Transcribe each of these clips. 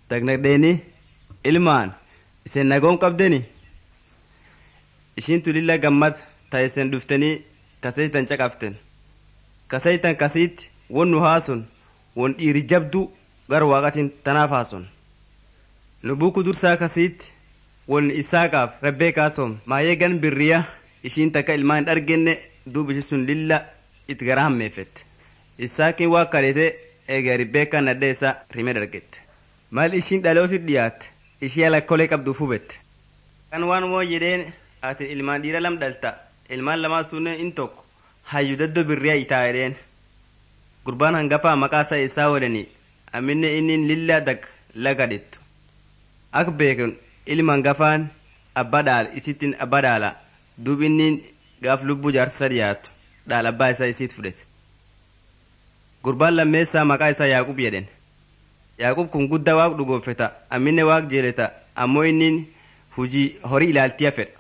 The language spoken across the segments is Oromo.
dagnagdeeni ilmaan isin nagoon qabdeni ishiintu lilla gammad ta isin dhuftanii kasaytan caqaften kasaytan kasiitti won nu haason won dhiiri jabdu gar waaqatiin tanaaf haason nu buku dursaa kasiitti won isaaqaaf rabbeekaa soom maayee gan birriya ishiin takka ilmaan hin argenne duub ishi sun lilla itti gara hammeeffette isaaqiin waa kadhete eega ribbeekaa nadhee isaa rime dargette mal ishiin dhaloosit dhiyaatte ishii alakkolee qabduuf hubette kan waan moo jedheen ati ilmaan dhiira lam dhalta ilmaan lamaa sunneen in tokko hayyu daddo birriya itaa jedheen gurbaan hangafaa maqaa isaa isaa wadhanii amminne innin lilla dag lagadhettu ak beekun ilma hangafaan abbaa dhaal isittiin abbaa dhaala duub innin gaaf lubbuu jaarsa dhiyaatu dhaal abbaa isaa isiit fudhete gurbaan lammeessaa maqaa isaa yaaqub jedhen yaaqub kun guddaa waaq dhugoonfeta amminne waaq jeeleta ammoo innin hujii horii ilaaltiya fedha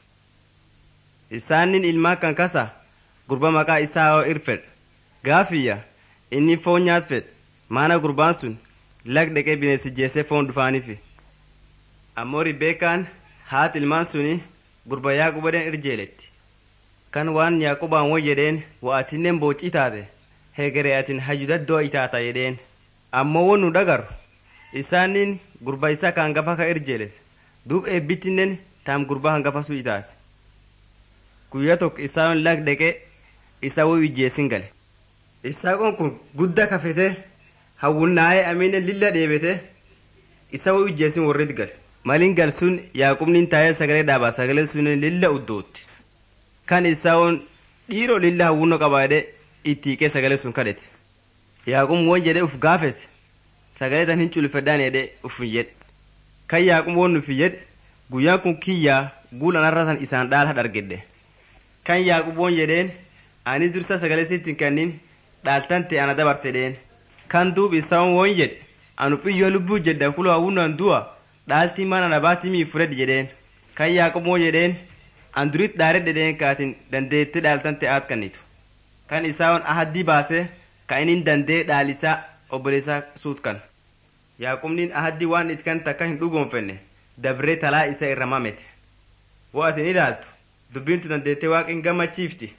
isaanin ilmaa kan kasa gurba maqaa isaa hoo irfedha gaafiyya inni foon nyaat fedha maana gurbaan sun lag dheqee bineensi jeessee foon dhufaanifi ammoo ribbeekaan haat ilmaan suni gurba yaaqubadhen irjeeletti kan waan yaaqubaan wo jedheen wa'atinnen boocii taate heegere atin hayyudaddoo itaata jedheen ammoo won nu dhagaru isaanin gurba isa ka hangafa ka irjeelete duub eebbittinen taam gurba hangafa su itaate guyyaa tokko isaan lag dheqee isa wo ijjeessin gale isaaqoon kun gudda kafete hawwunnaa'ee aminen lilla dheebete isa wo ijjeessin warrit gale malin gal sun yaaqubnin taa'ee sagalee dhaaba sagalee sun lilla uddootti kan isaa'oon dhiiroo lilla hawwunno qabaadhe ittiiqee sagalee sun kadhete yaaqub won jedhe uf gaafete sagalee tan hin culfedhaan jedhe uf hin jedhe kan yaaqub won nufi jedhe guyyaan kun kiyyaa guulan arratan isaan dhaala dhargedhe kan yaaqub won jedheen ani dursa sagalee sittin kannin dhaaltan ta'e ana dabarsedheen kan duub isaan won jedhe anu xiyyoo lubbuu jedha kulo hawwunnan du'a dhaaltii mana nabaatii mii fudhedhe jedheen kan yaaqub won jedheen an durit dhaaredhe dheen kaatin dandeette dhaaltan ta'e aat kannitu kan isaan ahaddii baase ka inin dandee dhaalisaa obboleessaa suut kan yaaqubniin ahaddii waan it kan takka hin dhugoonfenne dabree talaa isa irra mamete wo atin ilaaltu dubbiintu dandeettee waaqin gammachiifti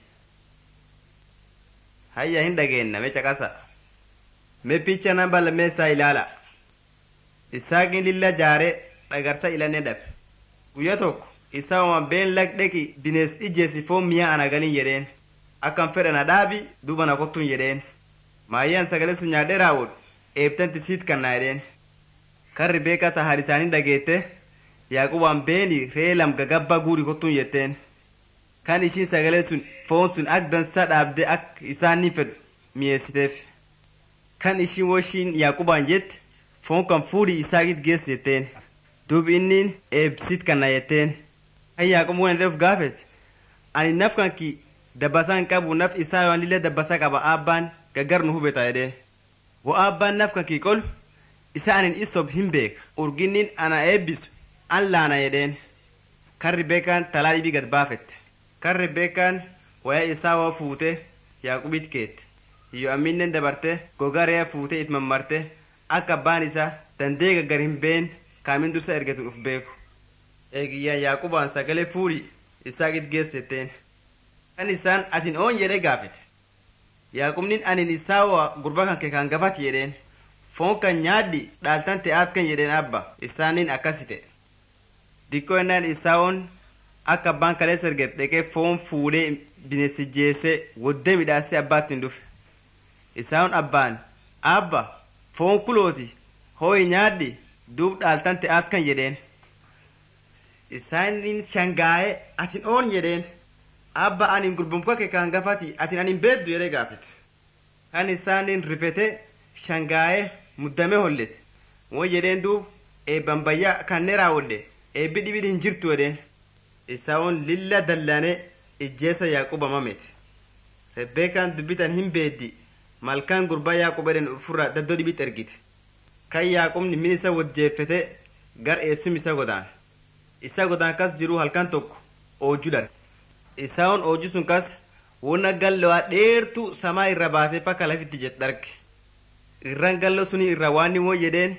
hayya hin dhageenna me caqasa me picha namba lammeessaa ilaala isaaqin lilla jaaree dhagarsa ilanne dhabe guyya tokko isaa uma been lagdheki binees ijjeesi foon mi'a ana galin jedheen akkan fedha na dhaabi duuba na kottun jedheen maayyaan sagalee sun nyaadhee raawwadhu eebtanti siit kannaa jedheen kan ribeekaa ta haadha isaanii dhageette yaaqubaan beeni ree lam gagabbaa guuri kottuun jetteen kan ishiin sagalee sun foon sun ak dansaa dhaabdee ak isaan ni fedhu mi'eessiteef kan ishiin woshiin yaaqubaan jette foon kan fuudhii isaagit geessi jetteen duubi inniin eebsiit kanna jetteen kan yaaqub waan dheef gaafete ani naf kan ki dabbasaan qabu naf isaa waan lillee dabbasaa qaba aabbaan gaggar nu hubeta jedhee wo aabbaan naf kan kii qolu isa anin isob hin beeka urginnin ana eebbisu an laana jedheen kan ribeekaan talaa dhibii gad baafette kan ribeekaan wayaa isaa waa fuute yaaqubit keette hiyyo amminnen dabarte gogaa re'a fuute it mammarte akka abbaan isaa dandee gaggar hin been kaamin dursa ergetun uf beeku eegiyyaan yaaqubaan sagalee fuudhi isaa git geessetteen kan isaan atin oon jedhe gaafete yaaqubnin anin isaa waa gurba kan kee kan gafati jedheen foon kan nyaadhi dhaaltan te'aat kan jedheen abba isaanin akkasite dikkoo ennaan isaa'oon akka abbaan kaleessa erget dhaqee foon fuudhee bineensi jeessee woddee midhaasee abbaatti hin dhufe isaa'oon abbaan abba foon kulooti hooyi nyaadhi duub dhaaltan te'aat kan jedheen isaanin shangaa'ee atin oon jedheen abba anin gurbumka kee kan gafati atin anin beeddu jedhee gaafete kan isaanin rifete shangaa'ee muddame hollete won jedheen duub eebban bayyaa kannee raawwadhe eebbi dhibin hin jirtu jedheen isaa'oon lilla dallane ijjeessa yaaquba mamete rebbeekaan dubbitan hin beeddi malkaan gurbaa yaaqub edhen ufurra daddoo dhibit ergite kan yaaqubni min isa wojjeeffete gar eessum isa godaan isa godaan kas jiruu halkan tokko oojju dharge isaa'oon oojju sun kas wona gallo'aa dheertu samaa irra baatee pakka lafitti jet dharge irran gallo suni irra waan moo jedheen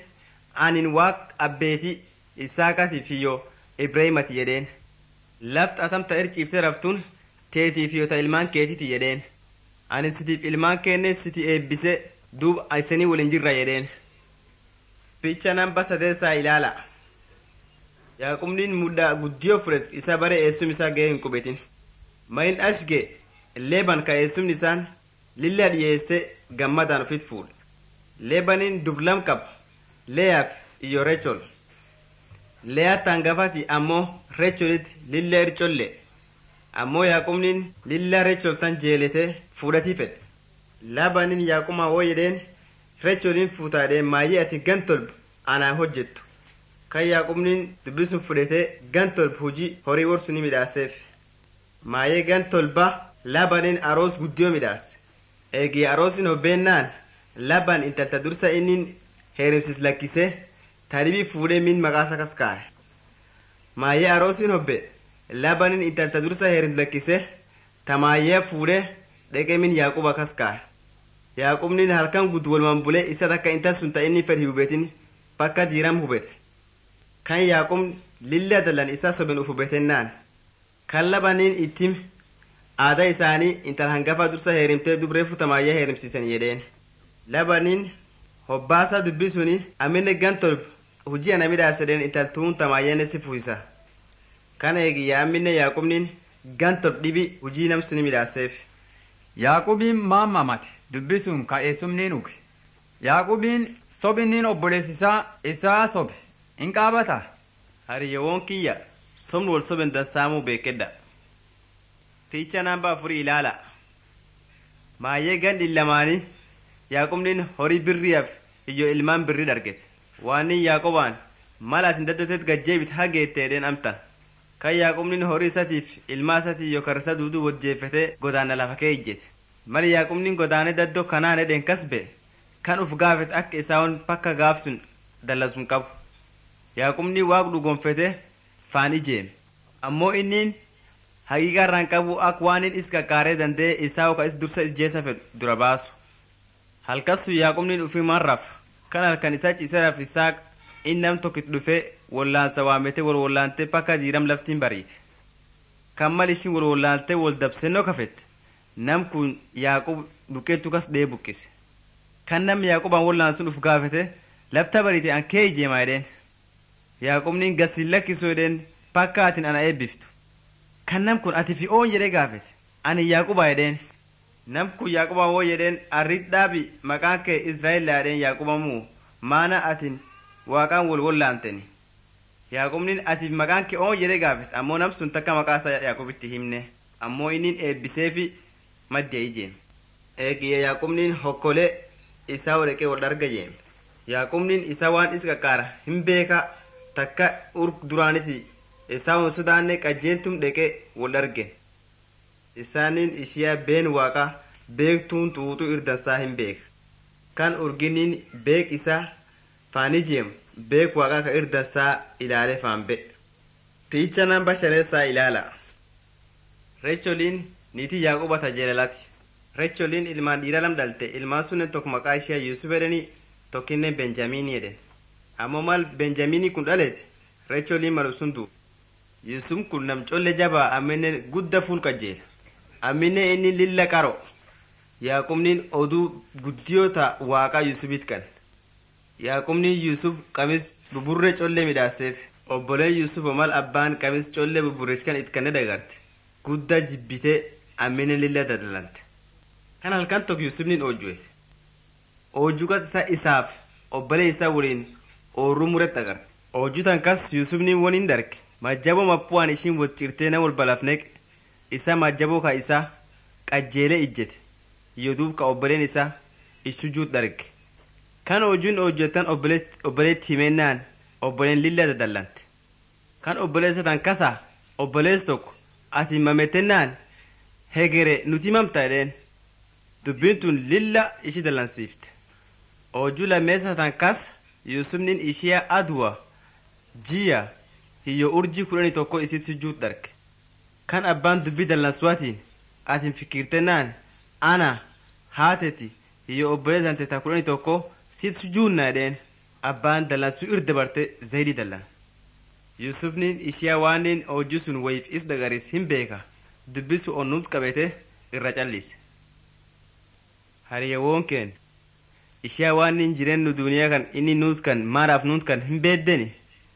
anin waaq abbeetii isaaqatiif hiyyo ibraahimati jedheen laft atamta irciifte raftuun teetiif hiyyo ta ilmaan keetiti jedheen ani sitiif ilmaan keenne siti eebbise duub isanii waliin jirra jedheen ficha namba sadeessaa ilaala yaaqubniin muddaa guddiyoo fudhet isa bare eessum isaa ga'ee hin qubetin mayin ashge leeban ka eessumni isaan lilla dhiyeesse gammadaan ufit fuudhe leebaniin dublam qaba leeyaaf iyyo rechol leeyaa tangafati ammoo recholitti lilla ircolle ammoo yaaqubniin lilla rechol tan jeelete fuudhatii fedhe laabaniin yaaqumaa woo jedheen recholiin fuutaadhee maayyee ati gan tolba anaa hojjettu kan yaaqubniin dubbisun fudhatee gan tolba hujii horii worsu ni midhaaseef maayyee gan tolba laabaniin aroos guddiyoo midhaase eegii aroosin hobbeennaan laban intalta dursa innin heerumsis lakkise taribii fuudhee min maqaasa kas kaa'e maayyee aroosin hobbe labanin intalta dursa heerum lakkise tamaayyee fuudhee dheqee min yaaquba kas kaa'e yaaqubnin halkan gud walumaan bulee isa takka intal sun ta inni fedhi hubetin bakka diiram hubete kan yaaqub lilla dalan isa soben uf hubetennaan kan labaniin ittim aadaa isaanii intal hangafa dursa heerimtee dubreefu tamaayyee heerimsiisan jedheen labaniin hobbaasa dubbi suni amine gan tolb hujii ana midhaasedheen intaltuun tamaayyeen si fuisa kana eegiyya amine yaaqubniin gan tolb dhibi hujii namsuni midhaaseef Yaaqubiin maammamate dubbisuun ka'eessumniin uge. Yaaqubiin sobinniin obboleessisaa isaa sobe in qaabata. hariyyoowwan kiyya somni wal soben dansaamuu beekedha fiicha namba afurii ilaala maayyee gan dhillamaanii yaaqubniin horii birriyaaf iyyo ilmaan birrii dhargete waannin yaaqobaan mal atin daddotet gajjeebit hageetteedheen amtan kan yaaqubniin horii isatiif ilmaa isatii iyyo karisa duuduu wajjeeffete godaana lafa kee ijjete mal yaaqubniin godaane daddoo kanaan edhen kas be'e kan uf gaafet akka isaawon pakka gaafsun dallasun qabu yaaqubni waaq dhugonfete faan ijeeme ammoo inniin haqiiqa irraan qabu ak waan in is qaqqaaree danda'e isaa ka is dursa ijjeessa fedhu dura baasu halkassu yaaqubniin ufimaan raf kan halkan isaa ciise raf isaaq in nam tokkit dhufe wallaansa waamete wal wallaante pakka diiram laftiin bariite kan mal ishin wal wallaante wal dabsennoo kafette nam kun yaaqub dhuqqeettu kas dhee buqqise kan nam yaaqubaan wallaansun uf gaafete lafta bariite an kee ijeemaa jedheen yaaqubniin gasin lakkisu jedheen pakka atin ana eebbiftu kan nam kun ati fi oon jedhee gaafete ani yaaquba jedheen nam kun yaaquba woo jedheen arrit dhaabi maqaan kee israa'el jedheen yaaquba muu maana atin waaqaan wal wallaanteni yaaqubniin ati maqaan kee oon jedhee gaafete ammoo nam sun takka maqaa isaa yaaqubitti himne ammoo innin eebbiseefi madde ijeem eegiyye yaaqubniin hokkolee isaa hodheqee wal dharga jeem yaaqubniin isa waan is qaqqaara hin beeka takka urg duraaniti isaa hun sodaanne qajeeltum dheqe wal arge isaaniin ishiyaa been waaqa beektuun xuuxuu irdansaa hin beeka kan urginiin beek isaa faani jeemu beek waaqa ka irdansaa ilaale faan be fiicha namba shaneessaa ilaala recholiin niitii yaaquba tajeelalati recholiin ilmaan dhiira lam dhalte ilmaan sunnen tokko maqaa ishee yuusuf edheni tokkinnen benjamiinii edhen ammoo mal benjamiinii kun dhalete recholiin malu sun duuba yusuf kun nam colle jabaa amminen gudda fuul qajeela amminen inni lilla qaro yaaqubniin oduu guddiyoota waaqaa yusufit kan yaaqubniin yusuf qamis buburree colle midhaaseef obboleen yusuf mal abbaan qamis colle buburreech kan itkanne dagarte gudda jibbite amminen lilla dadalante kan halkan tokko yusufnin oojjuwe oojjukas isa isaaf obbolee isaa waliin oorruu muret agarte oojjutan kas yusufnin woniin darge majjaboo mappuwaan ishiin waccirtee nama wal balafneq isa majjaboo ka isa qajjeelee ijjete iyo duub ka obboleen isa ishujuut dharge kan hojuun hojjetan obboleetti himennaan obboleen lilla dadallante kan obboleessa tan kasa obbolees tokko ati mametennaan hegere nuti mamta edheen dubbiin tun lilla ishi dallansiifte hojuu lammeessa tan kas yusufnin ishiya aduwa jiya hiyyo urjii kudhanii tokko isit sujjuut dharge kan abbaan dubbii dallansuwaatiin atin fikirtennaan ana haateti hiyyo obbolee tante ta kudhanii tokko sit sujjuunna edheen abbaan dallansuu irra dabarte zayidii dallan yusufniin ishiyaa waaniin hojii sun wayiif is dagaris hin beeka dubbisu onnuut qabete irra callise hariyawoon keen ishiyaa waaniin jireennu duniyaa kan inni nuut kan maadhaaf nuut kan hin beeddeni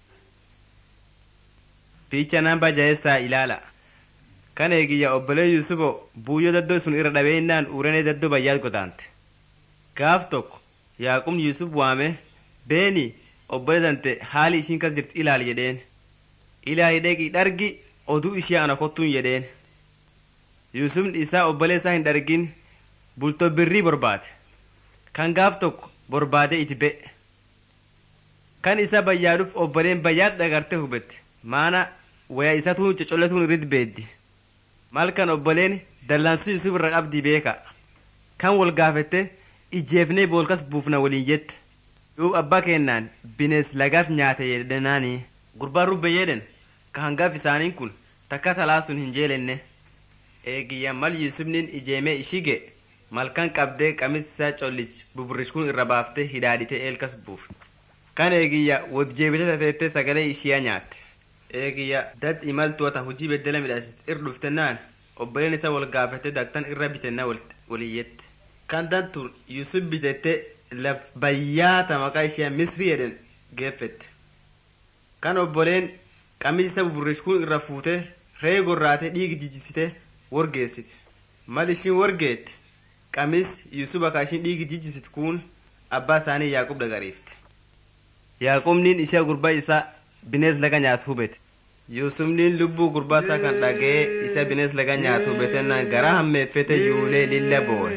fiicha namba jaheessaa ilaala kan eegiyya obbolee yusubo buuyyoo daddoo sun irra dhabeennaan uranee daddoo bayyaat godaante gaaf tokko yaaqub yusuf waame beeni obbolee dante haali ishiin kas jirti ilaali jedheen ilaali dheqii dhargi oduu ishee ana kottuun jedheen yusufni isaa obbolee isaa hin dhargin bultoo birrii borbaade kan gaaf tokko borbaadee iti be'e kan isa bayyaaduuf obboleen bayyaat dhagarte hubette maana waya isatuun cocolletuun irratti beeddi maal kan obboleen dallansuu yusuf irra qabdii beeka kan wal gaafette ijeefnee boolkas buufna waliin jette duub abbaa kennaan binees lagaaf nyaate jedhanaanii gurbaan rubbe jedhen ka hangaaf isaaniin kun takka talaa sun hin jeelenne eegiyya mal yusufnin ijeemee ishige malkan qabdee qamis isaa collich buburrishkuun irra baaftee hidhaadhite eelkas buufte kan eegiyya wot jeebite tateette sagalee ishiyaa nyaatte eegiyya dad imaltuwata hujii beddela midhaasit ir dhuftennaan obboleen isa wal gaafette daktan irra bitenna waliyyette kan dantun yusuf bitette laf bayyaata maqaa ishee misrii jedhen geeffette kan obboleen qamis isa buburrishkuun irra fuute ree gorraate dhiigi jijjisite wargeessite mal ishiin wargeette qamis yusuf akka ishiin dhiigi jijjisit kun abbaa isaanii yaaqub dagariifte yaaqubniin ishee gurbaa isaa binees laga nyaatu hubete yusufniin lubbuu gurbaa isaa kan dhagee isa binees laga nyaatu hubetennaan garaa hammeeffete yuulee lilla boo'e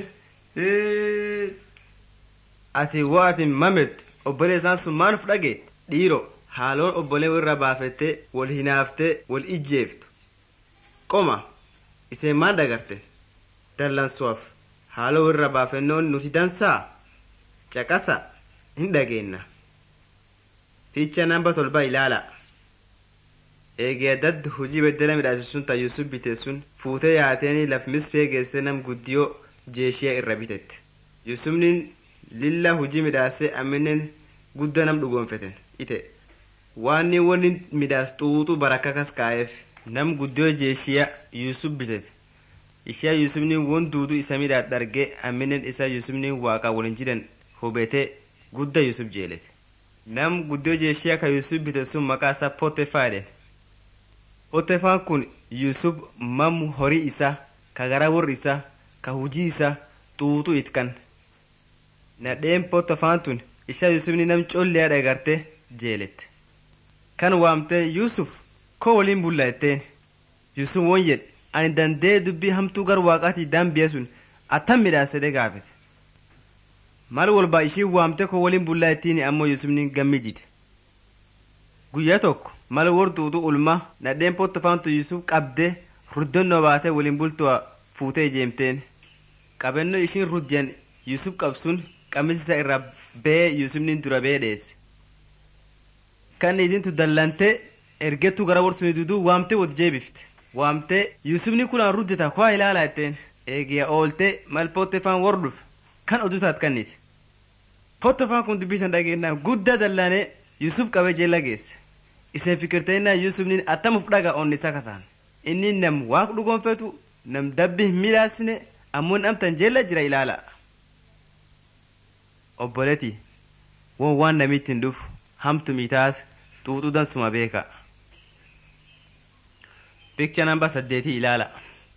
ati wo ati mamet obbolee isaan sun maanuf dhage dhiiro haaloon obbolee irra baafette wal hinaafte wal ijjeeftu qoma iseen maan dhagarte dallansuuf haaloo irra baafennoon nuti dansaa caqasa hin dhageenna fiicha namba tolba ilaala eegee daddi hujii beddela midhaasisu sun ta yusuf bite sun fuutee yaateeni laf misree geessite nam guddiyoo jeeshiya irra bitette yusufnin lilla hujii midhaasee amminen gudda nam dhugoonfeten ite waanni wonni midhaas xuuxu barakka kas kaa'eef nam guddiyoo jeeshiya yusuf bitete ishee yusufnin won duudu isa midhaat dhargee amminen isa yusufnin waaqa walin jiran hubete gudda yusuf jeelete nam guddiyoo jeeshiya ka yusuf bite sun maqaa isaa potefaa jedhen potefaan kun yusuf mam horii isa ka gara warri isa ka hujii isa xuuxu itkan nadheen potefaan tun isha yusufni nam colleya dhagarte jeelette kan waamtee yusuf ko waliin bulla etteen yusuf won jedhe ani dandee dubbii hamtuu gar waaqaatii daambiya sun attam midhaasede gaafete mal walba ishiin waamte ko waliin bullaa ittiin ammoo yusufni gammijide guyyaa tokko mal war duudu ulma nadheen pottofaantu yusuf qabde ruddannoo baate waliin bultuwa fuutee ijeemteen qabennoo ishiin ruddiyan yusuf qabsun qamisisa irra bee yusufni dura bee dheesse kan isintu dallante ergettu gara warsuni duduu waamte wot jeebifte waamte yusufni kunaan ruddeta kuwaa ilaala etteen eegiya oolte mal pottefaan war dhuf kan odutaat kanniti pottefaan kun dubbisan dhageenna guddaa dallane yusuf qabe jeella geesse iseen fikirteennaa yusufnin attamuf dhaga onni isa kasaan inni nam waaq dhugoonfetu nam dabbi hin midhaasine ammoo namtan jeella jira ilaala obboleti won waan namitti hin dhufu hamtu mitaas xuuxuu dansuma beeka pikcha namba saddeetii ilaala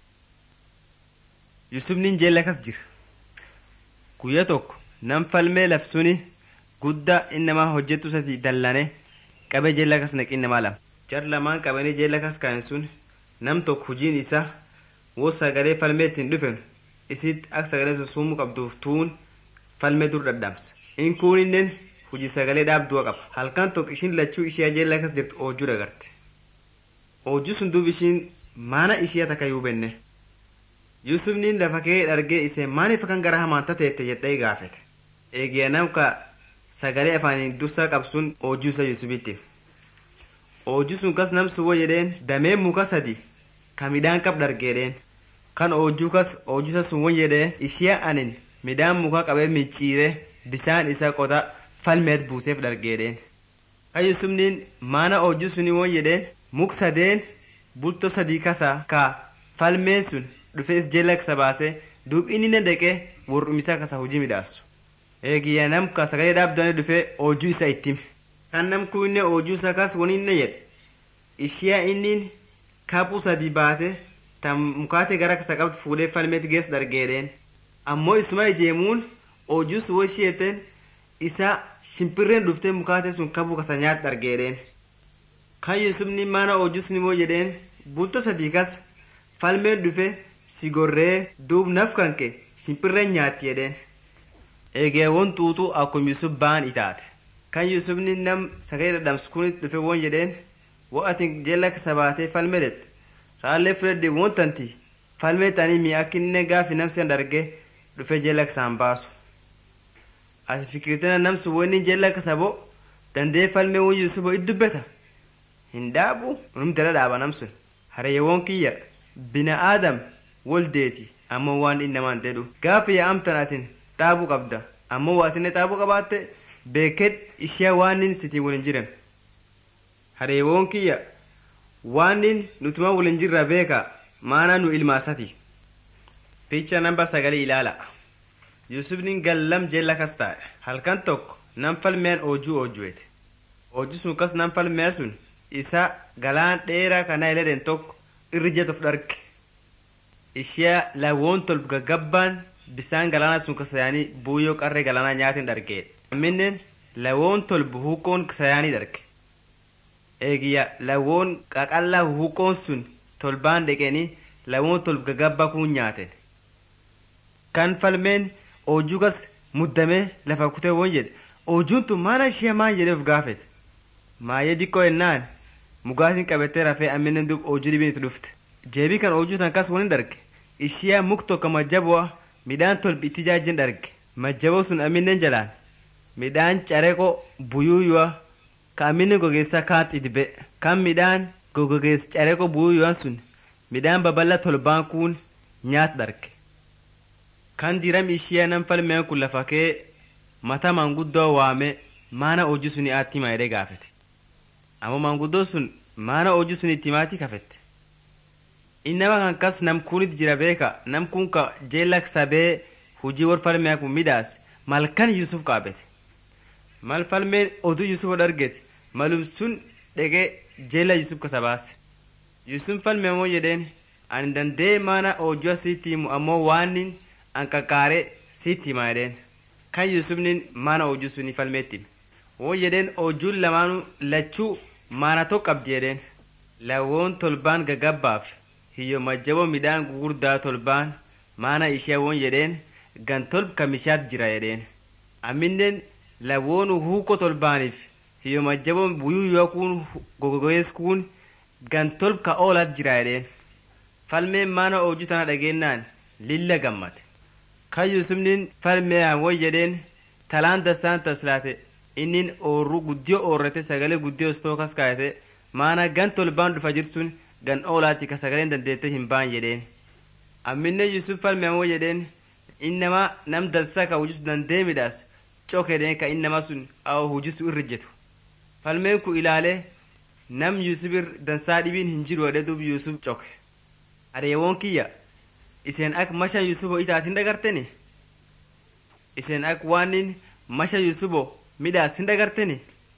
yusufnin jeella kas jira guyya tokko nam falmee lafsuni guddaa innamaa hojjettu sati dallane qabe jeella kas naqi innamaa lama jar lamaan qabanii jeella kas kaa'en sun nam tokko hujiin isaa woo sagalee falmee ittiin dhufen isitti akka sagalee sun summuu qabduuf tuun falmee dur dadhabsa in kuuninnen hujii sagalee dhaabduu qaba halkan tokko ishiin lachuu ishee jeella kas jirtu oojjuu dagarte oojjuu sun duub ishiin maana ishee takka yuubenne yusufniin lafa kee dhargee isee maaliif kan gara hamaanta teette jedhee gaafete eegiya namka sagalee afaaniin dursaa qabsuun oojjuu isa yusufitti oojjuu sun kas namsuwwo jedheen damee muka sadi ka midhaan qab dhargeedheen kan oojjuu kas oojjuu isa sun won jedhee ishee anin midhaan muka qabee micciire bisaan isa qota falmeet buuseef dhargeedheen kan yusufniin maana hojii suni woon jedheen muk sadeen bultoo sadii kasaa ka falmeen sun dhufees jala kasa baasee duub inni na deqee warrumisaa kasa hojii midhaasu eegiyya namka sagalee dhaabdanii dhufee hojii isa ittim kan namku inni hojii isaa kas wani inni jedhe ishiyaa innin kaphuu sadii baate tan mukaate gara kasa qabdu fuudhee falmeet gees dhargeedheen ammoo isuma ijeemuun hojii sun washiyeeten isa shimpirreen dhuftee mukaate sun kabuu kasa nyaat dhargeedheen kan yusufni mana hojii sun immoo jedheen bultoo sadii kas falmeen dhufe si gorree duub naf kanke shimpirreen nyaatti jedheen eegeewwan xuuxuu akkuma yusuf ba'an itaate kan yusufni nam sagalee dhadhamsu kunitti dhufe woon jedheen wa'atin jala kasa baatee falme det raallee fudhadhe woon tanti falmee tanii mi akka inni gaafi namsi darge dhufe jala kasaan baasu ati fikirtana namsu wonni jala kasa bo dandee falmee won yusubo it dubbeta hin dhaabu numtala dhaaba namsun harayyeewwan kiyya bina aadam woldeeti ammoo waan inni namaan jedhu gaafa yaa'amtan atin xaabuu qabda ammoo waatinne xaabuu qabaatte beeked ishee waanin sitiin waliin jiran hareewoon kiyya waanin nutuma waliin jirra beeka maana nu ilmaasati picha namba sagalii ilaala yusufnin gallam jeella kas taa'e halkan tokko nam falmeen oojuu oojuete oojuu sun kas nam falmee sun isa galaan dheeraa kana iledhen tokko irri jetuuf dharge ishee lawoon tolb gaggabbaan bisaan galaana sun kasayaanii buuyyoo qarree galaanaa nyaatiin dhargeedha amminen lawoon tolbu huuqoon kasayaanii dharge eegiyya lawoon qaqallaa huuqoon sun tolbaan dheqanii lawoon tolbu gaggabbaa kuun nyaaten kan falmeen oojuu kas muddamee lafa kutee woon jedhe oojuun tun maana ishee maan jedhee of gaafete maayee dikkoo ennaan mugaatiin qabattee rafee amminen dub oojuu dhibiin itti dhufte jeebii kan oojuu tan kas waliin dharge ishiyaa muk tokko majjabu'a midhaan tolbi itti jaajin dharge majjaboo sun amminen jalaan midhaan careqo buyuuyu'a ka amminen gogeessaa kaat idbe kan midhaan gogogees careqo buyuuyu'an sun midhaan baballa tolbaan kuun nyaat dharge kan diram ishiyaa nan falmeen kun lafa kee mata manguddoo waame maana hojii suni aatti maayidee gaafete ammoo manguddoo sun maana hojii suni itti maatii kafette innama kan kas nam kunit jira beeka nam kun ka jeellak sabee hujii war falmee kun midhaas malkan yusuf qaabete mal falmeen oduu yusuf dhargete malum sun dhegee jeella yusuf kasa baase yusuf falmee moo jedheen ani dandee maana hojii asiitti himu ammoo waanin an qaqqaaree sitti hima jedheen kan yusufnin maana hojii suni falmeetti woo jedheen hojuun lamaanuu lachuu maana tokko qabdi jedheen lawoon tolbaan gagabbaaf hiyyo majjaboo midhaan gugurdaa tolbaan maana ishee woon jedheen gan tolb kamishaat jira jedheen amminen lawoon huuko tolbaaniif hiyyo majjaboo buyuu yoo kuun gogogees kuun gan tolb ka oolaat jira jedheen falmeen maana hojii tana dhageennaan lilla gammate kan yusufnin falmeeyaan woy jedheen talaan dasaan taslaate innin oorru guddiyo oorrate sagalee guddiyo stoo kas kaayate maana gan tolbaan dhufa jirsun gan oolaatti ka sagaleen dandeette hin baan jedheen amminne yusuf falmeeyaan woy jedheen innama nam dansaa ka hujisu dandee midhaas cokedeen ka innama sun awo hujisu irri jetu falmeen ku ilaalee nam yusuf dansaa dhibiin hin jiru jedhe dub yusuf coke areewoon kiyya iseen ak masha yusubo itaatin dagarteni iseen ak waanin masha yusubo midhaas hin dagarteni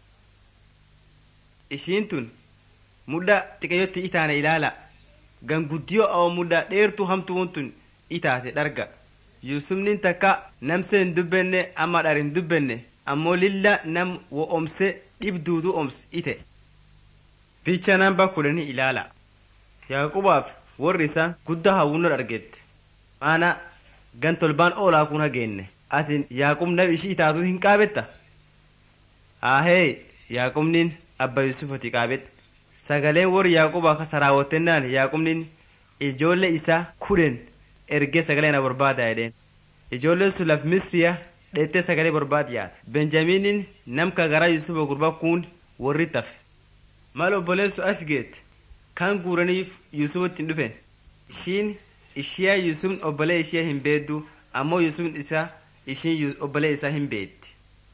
ishiin tun mudda xiqayyotti itaane ilaala gan guddiyo awo mudda dheertuu hamtuun tun itaate dharga yusufnin takka namse hin dubbenne amma dhar hin dubbenne ammoo lilla nam wo omse dhibduudu oms ite fiicha namba kudhanii ilaala yaaqubaaf warri isaa guddaa hawwunno dhargette maana gan tolbaan oolaa kun hageenne atin yaaqub nab ishii itaatu hin qaabetta ahee yaaqubnin abba yusufoti qaabedha sagaleen warri yaaquba ka saraawwattennaan yaaqubnin ijoollee isaa kudhen ergee sagalee na barbaada jedheen ijoolleen sun laf misriya dheettee sagalee barbaad yaada benjamiinin namka garaa yusufa gurba kun warri tafe mal obboleessu ashgeet kan guuraniif yusufitti hin dhufen ishiin ishiyaa yusufn obbolee ishee hin beeddu ammoo yusufn isaa ishiin obbolee isaa hin beetti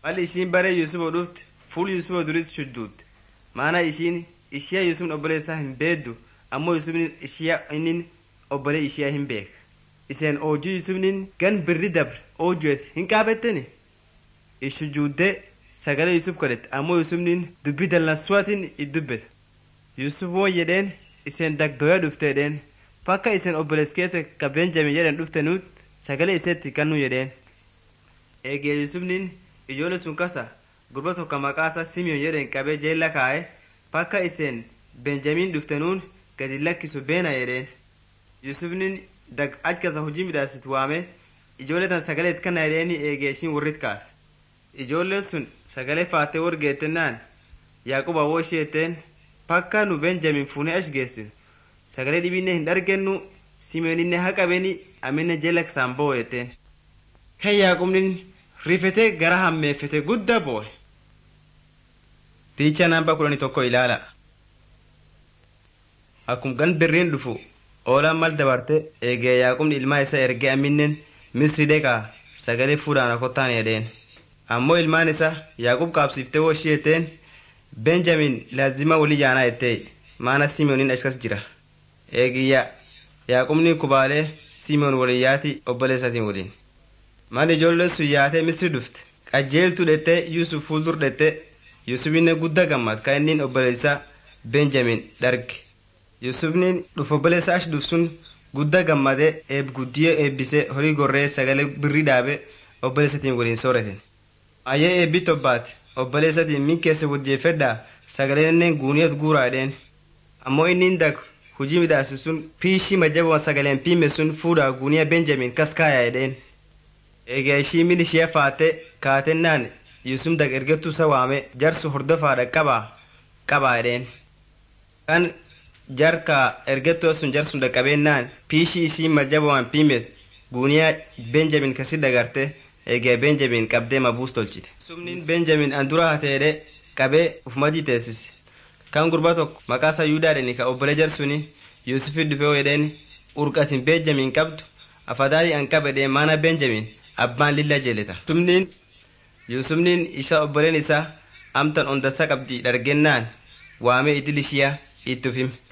mal ishiin bare yusufa dhufte fuul yusufa durit shudduutte maana ishiin ishiya yusufni obboleessaa hin beeddu ammoo yusufni ishiya innin obbole ishiya hin beeka iseen oojuu yusufnin gan birri dabre oojuet hin qaabetteni ishujuuddee sagalee yusuf kadhette ammoo yusufnin dubbii dallansuwatin iddubbete yusuf won jedheen iseen dagdoya dhufte jedheen fakka iseen obboleeskeete ka benjamin jedhen dhufte nuut sagalee iseetti kannu jedheen eegee yusufnin ijoole sun kasa gurba tokko maqaa isaa simiyoon jedhen qabee jeella kaa'e fakka iseen benjamin dhufte nuun gadi lakkisu beena jedheen yusufnin dag ach kasa hojii midhaasit waame ijoollee tan sagaleet kana jedheeni eegee ishiin warrit kaate ijoolleen sun sagalee faattee wargeettennaan yaaqub awwoo isheetteen pakka nu benjamin fuunee achi geessinu sagalee dhibinne hin dhargennu simeeninne haqabeni aminne jela kisaan bo'o jetteen kan yaaqubnin rifetee gara hammeeffete guddaa bo'e fiicha namba kudhanii tokko ilaala akkum gan birriin dhufu oolaan mal dabarte eegee yaaqubni ilmaa isa ergee aminnen misri deqaa sagalee fuudhaan akottaan jedheen ammoo ilmaan isa yaaqub qaabsiiftee woo ishii jetteen benjamin laazima wali jaanaa jettee maana simoonin achkas jira eegiyya yaaqubni kubaalee simoon waliin yaati obboleessatiin waliin mal ijoolleen sun yaatee misri dhufte qajeeltu dhette yusuf fuuldur dhette yusufinne guddaa gammad ka innin obboleessa benjamin dharge yusufnin dhufu obboleessa achi dhuf sun guddaa gammade eeb guddiyee eebbise horii gorree sagalee birrii dhaabe obboleessatiin waliin sooreten ayyee eebbi tobbaate obboleessatiin min keessa wajjeeffedhaa sagaleennen guuniyat guuraa jedheen ammoo innin dag hujii midhaase sun piishii majjaboo sagaleen piime sun fuudhaa guuniya benjamin kas kaaya jedheen eegaa ishii min ishee faatte kaatennaan yusuf dag ergettuu isa waame jarsu hordofaadha qabaa qabaa jedheen kan jarka ergettoo sun jarsun dhaqqabeennaan piishii ishii majjaboon piimet guuniyaa benjamin kasi dagarte eegee benjamin qabdee mabuus tolchite sumnin benjamin an dura hateedhe qabee ufumadii teessise kan gurba tokko maqaa isaa yuudaa dheni ka obbole jarsuni yuusufi dhufee jedheen urqatin benjamin qabdu afadaalii an qabedhee maana benjamin abbaan lilla jeeleta sumnin yuusufnin isa obboleen isaa amtan ondassa qabdi dhargennaan waamee idil ishiyaa itti ufime